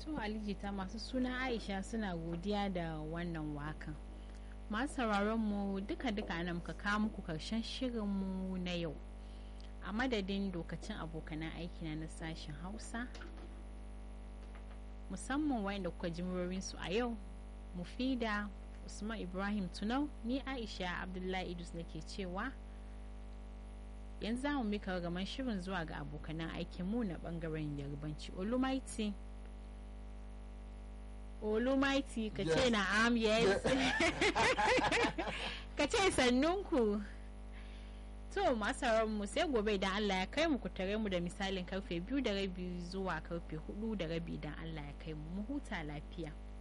to alijita masu suna aisha suna godiya da wannan wakan masu sauraron mu duka-duka nan muka kawo muku karshen shirinmu na yau a madadin dokacin abokanan aiki na sashen hausa musamman wayanda kuka ji su a yau mufida usman ibrahim tunau ni aisha abdullahi idus nake cewa yanzu za mu mika gaman shirin zuwa ga abokanan aikinmu na bangaren yarbanci olumaiti olumaiti ka ce na am yes ka ce sannunku to masu mu sai gobe idan allah ya kai mu ku tare mu da misalin karfe biyu da rabi zuwa karfe hudu da rabi idan allah ya kai mu mu huta lafiya